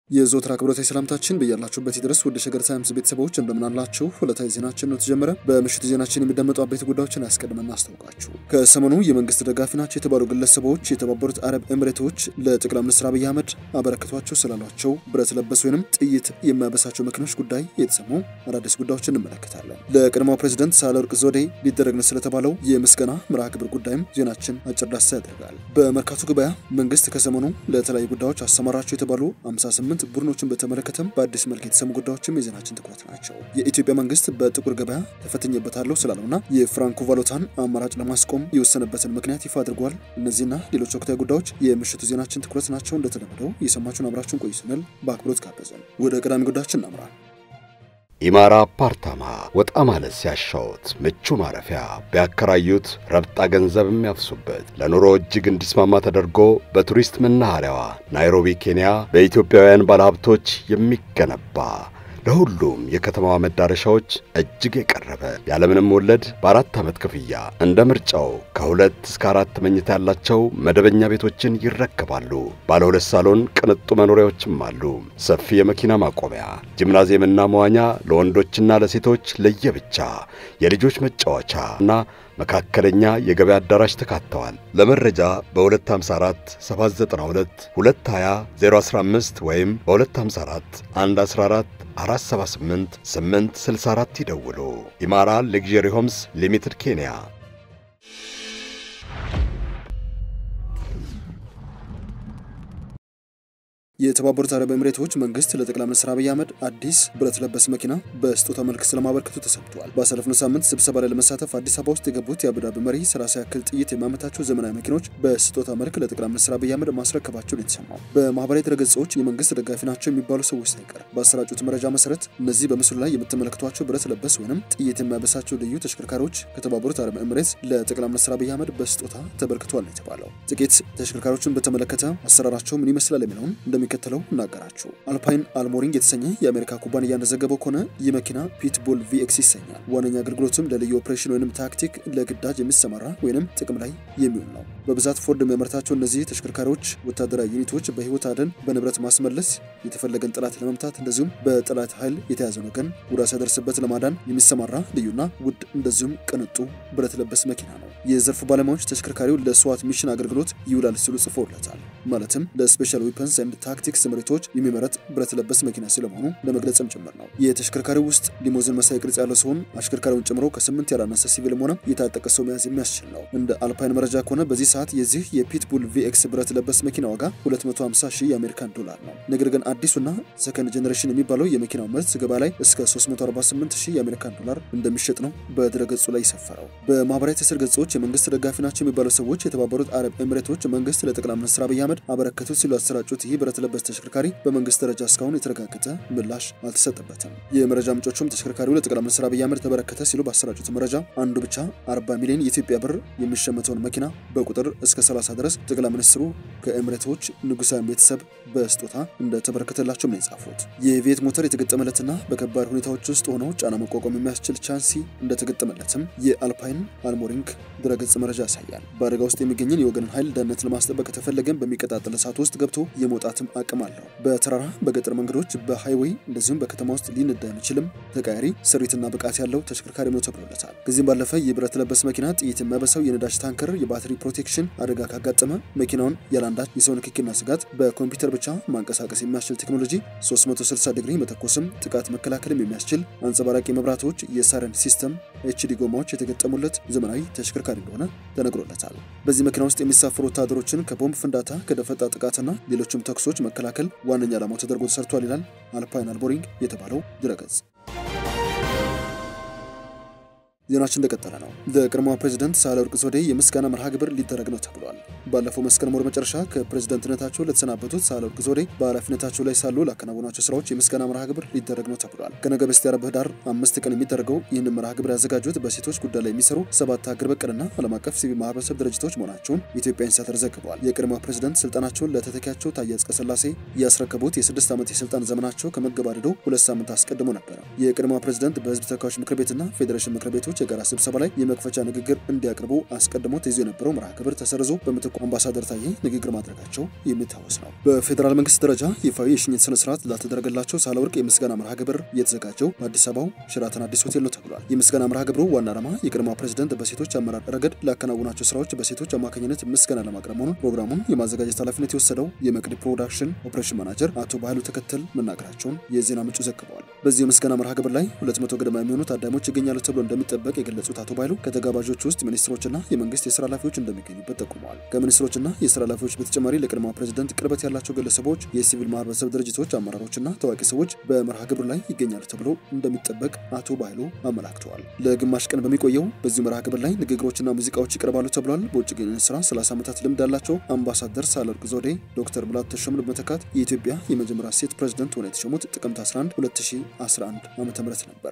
የዘወትር አክብሮታዊ ሰላምታችን በያላችሁበት ይድረስ። ወደ ሸገር ታይምስ ቤተሰቦች እንደምናላችሁ ዕለታዊ ዜናችን ነው ተጀመረ። በምሽቱ ዜናችን የሚደመጡ አበይት ጉዳዮችን አስቀድመን እናስታውቃችሁ። ከሰሞኑ የመንግስት ደጋፊ ናቸው የተባሉ ግለሰቦች የተባበሩት አረብ ኤምሬቶች ለጠቅላይ ሚኒስትር አብይ አህመድ አበረከቷቸው ስላሏቸው ብረት ለበስ ወይንም ጥይት የሚያበሳቸው መኪኖች ጉዳይ የተሰሙ አዳዲስ ጉዳዮችን እንመለከታለን። ለቀድሞው ፕሬዚደንት ሳህለወርቅ ዘውዴ ሊደረግ ነው ስለተባለው የምስጋና መርሃ ግብር ጉዳይም ዜናችን አጭር ዳሰሳ ያደርጋል። በመርካቶ ገበያ መንግስት ከሰሞኑ ለተለያዩ ጉዳዮች አሰማራቸው የተባሉ 58 ቡድኖችን በተመለከተም በአዲስ መልክ የተሰሙ ጉዳዮችም የዜናችን ትኩረት ናቸው። የኢትዮጵያ መንግስት በጥቁር ገበያ ተፈትኜበታለሁ ስላለውና የፍራንኮ ቫሉታን አማራጭ ለማስቆም የወሰነበትን ምክንያት ይፋ አድርጓል። እነዚህና ሌሎች ወቅታዊ ጉዳዮች የምሽቱ ዜናችን ትኩረት ናቸው። እንደተለመደው የሰማችሁን አብራችሁን ቆዩ ስንል በአክብሮት ጋበዘን። ወደ ቀዳሚ ጉዳያችን እናምራ። ኢማራ አፓርታማ ወጣ ማለት ሲያሻውት ምቹ ማረፊያ ቢያከራዩት ረብጣ ገንዘብ የሚያፍሱበት ለኑሮ እጅግ እንዲስማማ ተደርጎ በቱሪስት መናኸሪያዋ ናይሮቢ ኬንያ በኢትዮጵያውያን ባለሀብቶች የሚገነባ ለሁሉም የከተማዋ መዳረሻዎች እጅግ የቀረበ ያለምንም ወለድ በአራት ዓመት ክፍያ እንደ ምርጫው ከሁለት እስከ አራት መኝታ ያላቸው መደበኛ ቤቶችን ይረከባሉ። ባለ ሁለት ሳሎን ቅንጡ መኖሪያዎችም አሉ። ሰፊ የመኪና ማቆሚያ፣ ጂምናዚየምና መዋኛ ለወንዶችና ለሴቶች ለየብቻ፣ የልጆች መጫወቻ እና መካከለኛ የገበያ አዳራሽ ተካተዋል። ለመረጃ በ254 792 220 015 ወይም በ254 114 478 864 ይደውሉ። ኢማራ ሌግዠሪ ሆምስ ሊሚትድ ኬንያ። የተባበሩት አረብ ኤምሬቶች መንግስት ለጠቅላይ ሚኒስትር አብይ አህመድ አዲስ ብረት ለበስ መኪና በስጦታ መልክ ስለማበርከቱ ተሰምቷል። ባሳለፍነው ሳምንት ስብሰባ ላይ ለመሳተፍ አዲስ አበባ ውስጥ የገቡት የአቡዳቢ መሪ ሰላሳ ያክል ጥይት የሚያመታቸው ዘመናዊ መኪኖች በስጦታ መልክ ለጠቅላይ ሚኒስትር አብይ አህመድ ማስረከባቸውን የተሰማው በማህበራዊ ድረገጾች የመንግስት ደጋፊ ናቸው የሚባሉ ሰዎች ሳይቀር በአሰራጩት መረጃ መሰረት እነዚህ በምስሉ ላይ የምትመለከቷቸው ብረት ለበስ ወይንም ጥይት የሚያበሳቸው ልዩ ተሽከርካሪዎች ከተባበሩት አረብ ኤምሬት ለጠቅላይ ሚኒስትር አብይ አህመድ በስጦታ ተበርክቷል ነው የተባለው። ጥቂት ተሽከርካሪዎችን በተመለከተ አሰራራቸው ምን ይመስላል የሚለውን እንደሚከተለው እናገራችሁ። አልፓይን አልሞሪንግ የተሰኘ የአሜሪካ ኩባንያ እንደዘገበው ከሆነ ይህ መኪና ፒትቡል ቪኤክስ ይሰኛል። ዋነኛ አገልግሎትም ለልዩ ኦፕሬሽን ወይም ታክቲክ ለግዳጅ የሚሰማራ ወይም ጥቅም ላይ የሚውል ነው። በብዛት ፎርድ የሚያመርታቸው እነዚህ ተሽከርካሪዎች ወታደራዊ ዩኒቶች በህይወት አደን፣ በንብረት ማስመለስ፣ የተፈለገን ጠላት ለመምታት እንደዚሁም በጠላት ኃይል የተያዘን ወገን ጉዳት ሲያደርስበት ለማዳን የሚሰማራ ልዩና ውድ እንደዚሁም ቅንጡ ብረት ለበስ መኪና ነው። የዘርፉ ባለሙያዎች ተሽከርካሪው ለስዋት ሚሽን አገልግሎት ይውላል ሲሉ ጽፎለታል። ማለትም ለስፔሻል ዊፐንስ ኤንድ ታክቲክስ ስምሪቶች የሚመረት ብረት ለበስ መኪና ስለመሆኑ ለመግለጽም ጭምር ነው። የተሽከርካሪው ውስጥ ሊሞዚን መሳይ ቅርጽ ያለው ሲሆን አሽከርካሪውን ጨምሮ ከስምንት ያላነሰ ሲቪልም ሆነ የታጠቀ ሰው መያዝ የሚያስችል ነው። እንደ አልፓይን መረጃ ከሆነ በዚህ ሰዓት የዚህ የፒትቡል ቪኤክስ ብረት ለበስ መኪና ዋጋ 250 ሺህ የአሜሪካን ዶላር ነው። ነገር ግን አዲሱና ሰከንድ ጀኔሬሽን የሚባለው የመኪናው ምርት ገበያ ላይ እስከ 348 ሺህ የአሜሪካን ዶላር እንደሚሸጥ ነው በድረገጹ ላይ የሰፈረው። በማህበራዊ ትስስር ገጾች የመንግስት ደጋፊ ናቸው የሚባሉ ሰዎች የተባበሩት አረብ ኤምሬቶች መንግስት ለጠቅላይ ሚኒስትር አብይ አህመድ አበረከቱት ሲሉ ያሰራጩት ይህ ብረት ለበስ ተሽከርካሪ በመንግስት ደረጃ እስካሁን የተረጋገጠ ምላሽ አልተሰጠበትም። የመረጃ ምንጮቹም ተሽከርካሪው ለጠቅላይ ሚኒስትር አብይ አህመድ ተበረከተ ሲሉ ባሰራጩት መረጃ አንዱ ብቻ 40 ሚሊዮን የኢትዮጵያ ብር የሚሸመተውን መኪና በቁጥር እስከ 30 ድረስ ጠቅላይ ሚኒስትሩ ከኤምሬቶች ንጉሳዊ ቤተሰብ በስጦታ እንደተበረከተላቸውም ነው የጻፉት። የቪየት ሞተር የተገጠመለትና በከባድ ሁኔታዎች ውስጥ ሆነው ጫና መቋቋም የሚያስችል ቻንሲ እንደተገጠመለትም የአልፓይን አልሞሪንግ ድረገጽ መረጃ ያሳያል። በአደጋ ውስጥ የሚገኝን የወገንን ኃይል ደህንነት ለማስጠበቅ ከተፈለገም በሚቀጣጠል እሳት ውስጥ ገብቶ የመውጣትም አቅም አለው። በተራራ በገጠር መንገዶች በሃይዌይ እንደዚሁም በከተማ ውስጥ ሊነዳ የሚችልም ተቃያሪ ስሪትና ብቃት ያለው ተሽከርካሪ ነው ተብሎለታል። ከዚህም ባለፈ የብረት ለበስ መኪና ጥይት የሚያበሳው የነዳጅ ታንከር የባትሪ ፕሮቴክሽን አደጋ ካጋጠመ መኪናውን ያላንዳች የሰው ንክኪና ስጋት በኮምፒውተር ብቻ ማንቀሳቀስ የሚያስችል ቴክኖሎጂ 360 ዲግሪ መተኮስም ጥቃት መከላከልም የሚያስችል አንጸባራቂ መብራቶች፣ የሳይረን ሲስተም፣ ኤችዲ ጎማዎች የተገጠሙለት ዘመናዊ ተሽከርካሪ እንደሆነ ተነግሮለታል። በዚህ መኪና ውስጥ የሚሳፈሩ ወታደሮችን ከቦምብ ፍንዳታ፣ ከደፈጣ ጥቃትና ሌሎችም ተኩሶች መከላከል ዋነኛ ዓላማው ተደርጎ ተሰርቷል ይላል አልፓይን አልሞሪንግ የተባለው ድረገጽ። ዜናችን እንደቀጠለ ነው። ለቀድሞዋ ፕሬዚደንት ሳህለወርቅ ዘውዴ የምስጋና መርሃ ግብር ሊደረግ ነው ተብሏል። ባለፈው መስከረም ወር መጨረሻ ከፕሬዝደንትነታቸው ለተሰናበቱት ሳህለወርቅ ዘውዴ በኃላፊነታቸው ላይ ሳሉ ላከናወኗቸው ስራዎች የምስጋና መርሃ ግብር ሊደረግ ነው ተብሏል። ከነገ በስቲያ ረቡዕ ህዳር አምስት ቀን የሚደረገው ይህንን መርሃ ግብር ያዘጋጁት በሴቶች ጉዳይ ላይ የሚሰሩ ሰባት ሀገር በቀልና ዓለም አቀፍ ሲቪል ማህበረሰብ ድርጅቶች መሆናቸውን የኢትዮጵያ ኢንሳይደር ዘግበዋል። የቀድሞዋ ፕሬዝደንት ስልጣናቸውን ለተተኪያቸው ታዬ አጽቀሥላሴ ያስረከቡት የስድስት ዓመት የስልጣን ዘመናቸው ከመገባደዱ ሁለት ሳምንት አስቀድሞ ነበረ። የቀድሞዋ ፕሬዝደንት በህዝብ ተወካዮች ምክር ቤትና ፌዴሬሽን ምክር ቤቶች ፓርቲዎች የጋራ ስብሰባ ላይ የመክፈቻ ንግግር እንዲያቀርቡ አስቀድሞ ተይዞ የነበረው መርሃ ግብር ተሰርዞ በምትኩ አምባሳደር ታዬ ንግግር ማድረጋቸው የሚታወስ ነው። በፌዴራል መንግስት ደረጃ ይፋዊ የሽኝት ስነ ስርዓት ላተደረገላቸው ሳህለወርቅ የምስጋና መርሃ ግብር የተዘጋጀው በአዲስ አበባው ሸራተን አዲስ ሆቴል ነው ተብሏል። የምስጋና መርሃ ግብሩ ዋና ዓላማ የቀድሞ ፕሬዝደንት በሴቶች አመራር ረገድ ላከናውናቸው ስራዎች በሴቶች አማካኝነት ምስጋና ለማቅረብ መሆኑን ፕሮግራሙን የማዘጋጀት ኃላፊነት የወሰደው የመቅዲ ፕሮዳክሽን ኦፕሬሽን ማናጀር አቶ ባህሉ ተከተል መናገራቸውን የዜና ምንጩ ዘግበዋል። በዚህ የምስጋና መርሃ ግብር ላይ ሁለት መቶ ገደማ የሚሆኑ ታዳሚዎች ይገኛሉ ተብሎ እንደሚጠበቅ የገለጹት አቶ ባህሉ ከተጋባዦች ውስጥ ሚኒስትሮችና የመንግስት የስራ ኃላፊዎች እንደሚገኙበት ጠቁመዋል። ከሚኒስትሮችና የስራ ኃላፊዎች በተጨማሪ ለቀድሞ ፕሬዝደንት ቅርበት ያላቸው ግለሰቦች፣ የሲቪል ማህበረሰብ ድርጅቶች አመራሮችና ታዋቂ ሰዎች በመርሃ ግብር ላይ ይገኛሉ ተብሎ እንደሚጠበቅ አቶ ባህሉ አመላክተዋል። ለግማሽ ቀን በሚቆየው በዚህ መርሃ ግብር ላይ ንግግሮችና ሙዚቃዎች ይቀርባሉ ተብሏል። በውጭ ግንኙነት ስራ 30 ዓመታት ልምድ ያላቸው አምባሳደር ሳህለወርቅ ዘውዴ ዶክተር ሙላቱ ተሾመን በመተካት የኢትዮጵያ የመጀመሪያ ሴት ፕሬዝደንት ሆነው የተሾሙት ጥቅምት 11 2011 ዓ.ም ነበር።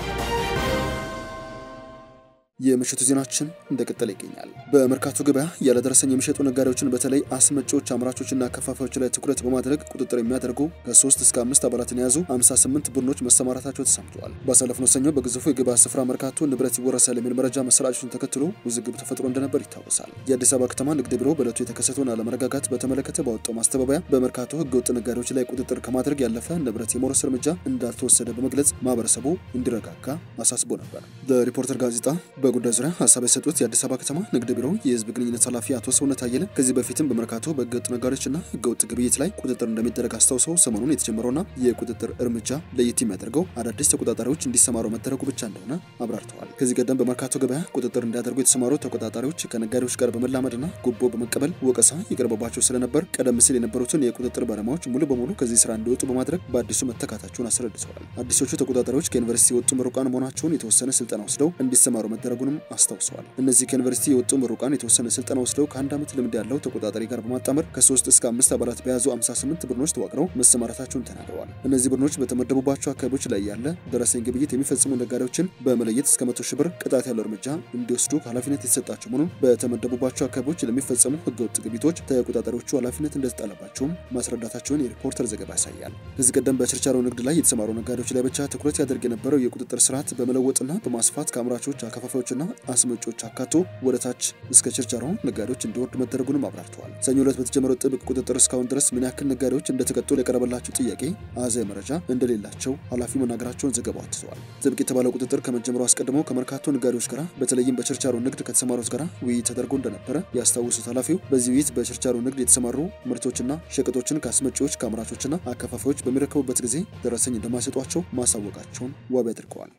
የምሽቱ ዜናችን እንደቀጠለ ይገኛል። በመርካቶ ገበያ ያለደረሰኝ የሚሸጡ ነጋዴዎችን በተለይ አስመጪዎች፣ አምራቾችና ከፋፋዮች ላይ ትኩረት በማድረግ ቁጥጥር የሚያደርጉ ከ3 እስከ 5 አባላትን የያዙ 58 ቡድኖች መሰማራታቸው ተሰምተዋል። ባሳለፍነው ሰኞ በግዙፉ የገበያ ስፍራ መርካቶ ንብረት ይወረሳል የሚል መረጃ መሰራጨቱን ተከትሎ ውዝግብ ተፈጥሮ እንደነበር ይታወሳል። የአዲስ አበባ ከተማ ንግድ ቢሮ በዕለቱ የተከሰተውን አለመረጋጋት በተመለከተ ባወጣው ማስተባበያ በመርካቶ ህገወጥ ነጋዴዎች ላይ ቁጥጥር ከማድረግ ያለፈ ንብረት የመውረስ እርምጃ እንዳልተወሰደ በመግለጽ ማህበረሰቡ እንዲረጋጋ አሳስቦ ነበር። ለሪፖርተር ጋዜጣ በጉዳዩ ዙሪያ ሀሳብ የሰጡት የአዲስ አበባ ከተማ ንግድ ቢሮ የህዝብ ግንኙነት ኃላፊ አቶ ሰውነት አየለ ከዚህ በፊትም በመርካቶ በህገወጥ ነጋዴዎችና ህገወጥ ግብይት ላይ ቁጥጥር እንደሚደረግ አስታውሰው ሰሞኑን የተጀመረውና የቁጥጥር እርምጃ ለየት የሚያደርገው አዳዲስ ተቆጣጣሪዎች እንዲሰማሩ መደረጉ ብቻ እንደሆነ አብራርተዋል። ከዚህ ቀደም በመርካቶ ገበያ ቁጥጥር እንዲያደርጉ የተሰማሩ ተቆጣጣሪዎች ከነጋዴዎች ጋር በመላመድና ጉቦ በመቀበል ወቀሳ ይቀርበባቸው ስለነበር ቀደም ሲል የነበሩትን የቁጥጥር ባለሙያዎች ሙሉ በሙሉ ከዚህ ስራ እንዲወጡ በማድረግ በአዲሱ መተካታቸውን አስረድተዋል። አዲሶቹ ተቆጣጣሪዎች ከዩኒቨርሲቲ የወጡ ምሩቃን መሆናቸውን የተወሰነ ስልጠና ወስደው እንዲሰማሩ መደረጉንም አስታውሰዋል። እነዚህ ከዩኒቨርሲቲ የወጡ ምሩቃን የተወሰነ ስልጠና ወስደው ከአንድ ዓመት ልምድ ያለው ተቆጣጣሪ ጋር በማጣመር ከሶስት እስከ አምስት አባላት በያዙ 58 ቡድኖች ተዋቅረው መሰማራታቸውን ተናግረዋል። እነዚህ ቡድኖች በተመደቡባቸው አካባቢዎች ላይ ያለ ደረሰኝ ግብይት የሚፈጽሙ ነጋዴዎችን በመለየት እስከ መቶ ሺህ ብር ቅጣት ያለው እርምጃ እንዲወስዱ ኃላፊነት የተሰጣቸው መሆኑን በተመደቡባቸው አካባቢዎች ለሚፈጸሙ ህገወጥ ግብይቶች ተቆጣጣሪዎቹ ኃላፊነት እንደተጣለባቸውም ማስረዳታቸውን የሪፖርተር ዘገባ ያሳያል። ከዚህ ቀደም በችርቻሮ ንግድ ላይ የተሰማሩ ነጋዴዎች ላይ ብቻ ትኩረት ያደርግ የነበረው የቁጥጥር ስርዓት በመለወጥና በማስፋት ከአምራቾች አከፋፋዮችና አስመጮች አካቶ ወደ ታች እስከ ችርቻሮ ነጋዴዎች እንዲወርድ መደረጉንም አብራርተዋል። ሰኞ ዕለት በተጀመረው ጥብቅ ቁጥጥር እስካሁን ድረስ ምን ያክል ነጋዴዎች እንደተቀጡ ለቀረበላቸው ጥያቄ አሃዛዊ መረጃ እንደሌላቸው ኃላፊው መናገራቸውን ዘገባው አትተዋል። ጥብቅ የተባለው ቁጥጥር ከመጀመሩ አስቀድሞ ከመርካቶ ነጋዴዎች ጋር በተለይም በችርቻሮ ንግድ ከተሰማሩት ጋር ውይይት ተደርጎ እንደነበረ ያስታውሱት ኃላፊው በዚህ ውይይት በችርቻሮ ንግድ የተሰማሩ ምርቶችና ሸቀጦችን ከአስመጪዎች ከአምራቾችና አከፋፋዮች በሚረከቡበት ጊዜ ደረሰኝ እንደማይሰጧቸው ማሳወቃቸውን ዋቢ አድርገዋል።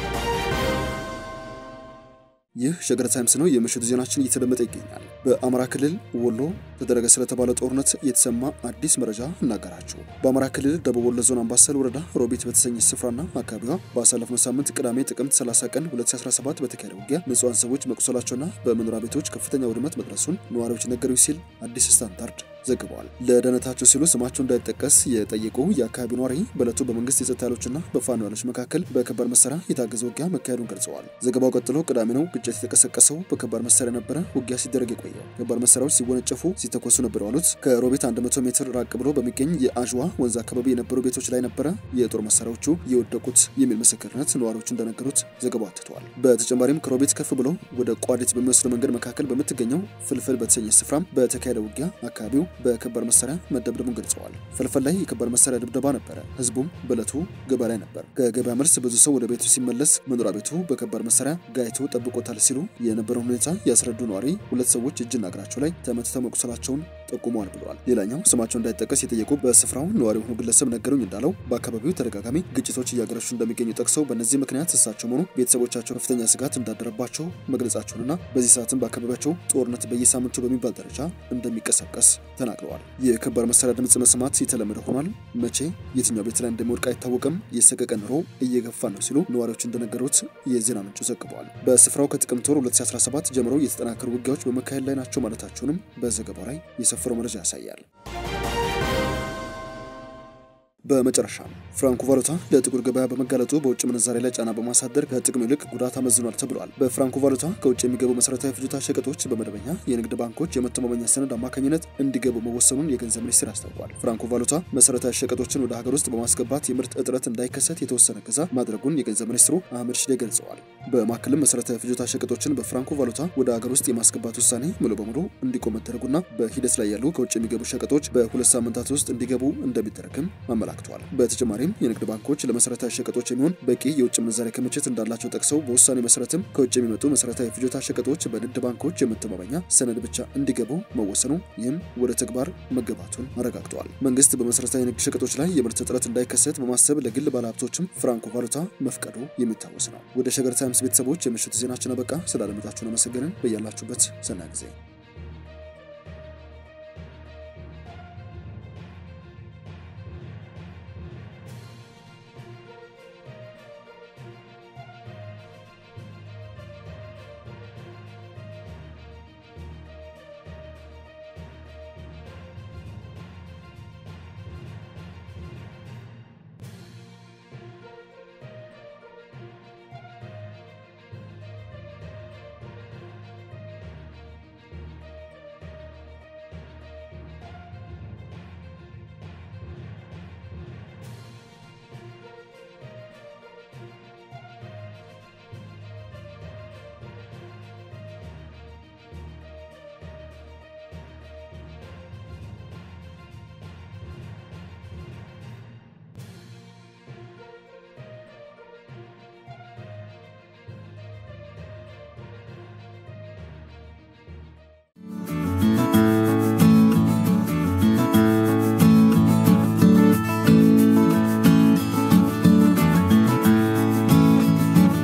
ይህ ሸገር ታይምስ ነው። የምሽቱ ዜናችን እየተደመጠ ይገኛል። በአማራ ክልል ወሎ ተደረገ ስለተባለ ጦርነት የተሰማ አዲስ መረጃ እናገራችሁ። በአማራ ክልል ደቡብ ወሎ ዞን አምባሰል ወረዳ ሮቢት በተሰኘች ስፍራና አካባቢዋ ባሳለፍነው ሳምንት ቅዳሜ ጥቅምት 30 ቀን 2017 በተካሄደ ውጊያ ንጹሐን ሰዎች መቁሰላቸውና በመኖሪያ ቤቶች ከፍተኛ ውድመት መድረሱን ነዋሪዎች ነገሩኝ ሲል አዲስ ስታንዳርድ ዘግበዋል። ለደህንነታቸው ሲሉ ስማቸው እንዳይጠቀስ የጠየቁ የአካባቢ ነዋሪ በዕለቱ በመንግስት የጸጥታ ኃይሎችና በፋኖ ኃይሎች መካከል በከባድ መሳሪያ የታገዘ ውጊያ መካሄዱን ገልጸዋል። ዘገባው ቀጥሎ ቅዳሜ ነው ግጭት የተቀሰቀሰው በከባድ መሳሪያ ነበረ ውጊያ ሲደረግ የቆየው። ከባድ መሳሪያዎች ሲወነጨፉ ሲተኮሱ ነበር ያሉት ከሮቤት 100 ሜትር ራቅ ብሎ በሚገኝ የአዥዋ ወንዝ አካባቢ የነበሩ ቤቶች ላይ ነበረ የጦር መሳሪያዎቹ የወደቁት የሚል ምስክርነት ነዋሪዎቹ እንደነገሩት ዘገባው አትተዋል። በተጨማሪም ከሮቤት ከፍ ብሎ ወደ ቋዲት በሚወስደው መንገድ መካከል በምትገኘው ፍልፍል በተሰኘ ስፍራም በተካሄደ ውጊያ አካባቢው በከባድ መሳሪያ መደብደቡን ገልጸዋል። ፍልፍል ላይ የከባድ መሳሪያ ድብደባ ነበረ። ህዝቡም በዕለቱ ገበያ ላይ ነበር። ከገበያ መልስ ብዙ ሰው ወደ ቤቱ ሲመለስ መኖሪያ ቤቱ በከባድ መሳሪያ ጋይቶ ጠብቆታል ሲሉ የነበረውን ሁኔታ ያስረዱ ነዋሪ ሁለት ሰዎች እጅና እግራቸው ላይ ተመትተው መቁሰላቸውን ጠቁመዋል ብለዋል። ሌላኛው ስማቸው እንዳይጠቀስ የጠየቁ በስፍራው ነዋሪ የሆኑ ግለሰብ ነገሩኝ እንዳለው በአካባቢው ተደጋጋሚ ግጭቶች እያገረሹ እንደሚገኙ ጠቅሰው በእነዚህ ምክንያት እሳቸው ሆኑ ቤተሰቦቻቸው ከፍተኛ ስጋት እንዳደረባቸው መግለጻቸውንና በዚህ ሰዓትም በአካባቢያቸው ጦርነት በየሳምንቱ በሚባል ደረጃ እንደሚቀሰቀስ ተናግረዋል። የከባድ መሳሪያ ድምፅ መስማት የተለመደ ሆኗል። መቼ የትኛው ቤት ላይ እንደሚወድቅ አይታወቅም። የሰቀቀን ኑሮ እየገፋ ነው ሲሉ ነዋሪዎች እንደነገሩት የዜና ምንጩ ዘግበዋል። በስፍራው ከጥቅምት ወር 2017 ጀምሮ የተጠናከሩ ውጊያዎች በመካሄድ ላይ ናቸው ማለታቸውንም በዘገባው ላይ የሰፈረው መረጃ ያሳያል። በመጨረሻም ፍራንኮ ቫሉታ ለጥቁር ገበያ በመጋለጡ በውጭ ምንዛሬ ላይ ጫና በማሳደር ከጥቅም ይልቅ ጉዳት አመዝኗል ተብሏል። በፍራንኮ ቫሉታ ከውጭ የሚገቡ መሰረታዊ ፍጆታ ሸቀጦች በመደበኛ የንግድ ባንኮች የመተማመኛ ሰነድ አማካኝነት እንዲገቡ መወሰኑን የገንዘብ ሚኒስቴር አስታውቋል። ፍራንኮ ቫሉታ መሰረታዊ ሸቀጦችን ወደ ሀገር ውስጥ በማስገባት የምርት እጥረት እንዳይከሰት የተወሰነ ገዛ ማድረጉን የገንዘብ ሚኒስትሩ አህመድ ሽዴ ገልጸዋል። በማዕከልም መሰረታዊ ፍጆታ ሸቀጦችን በፍራንኮ ቫሉታ ወደ ሀገር ውስጥ የማስገባት ውሳኔ ሙሉ በሙሉ እንዲቆም መደረጉና በሂደት ላይ ያሉ ከውጭ የሚገቡ ሸቀጦች በሁለት ሳምንታት ውስጥ እንዲገቡ እንደሚደረግም አመላክተዋል። በተጨማሪም የንግድ ባንኮች ለመሰረታዊ ሸቀጦች የሚሆን በቂ የውጭ ምንዛሬ ክምችት እንዳላቸው ጠቅሰው በውሳኔ መሰረትም ከውጭ የሚመጡ መሰረታዊ ፍጆታ ሸቀጦች በንግድ ባንኮች የመተማመኛ ሰነድ ብቻ እንዲገቡ መወሰኑ ይህም ወደ ተግባር መገባቱን አረጋግጠዋል። መንግስት በመሰረታዊ ንግድ ሸቀጦች ላይ የምርት እጥረት እንዳይከሰት በማሰብ ለግል ባለሀብቶችም ፍራንኮ ቫሉታ መፍቀዱ የሚታወስ ነው። ወደ ሸገር ታይምስ ቤተሰቦች የምሽቱ ዜናችን አበቃ። ስላደመጣችሁን አመሰገንን። በያላችሁበት ሰናይ ጊዜ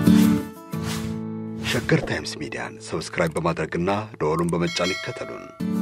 ሸገር ታይምስ ሚዲያን ሰብስክራይብ በማድረግና ደወሉን በመጫን ይከተሉን።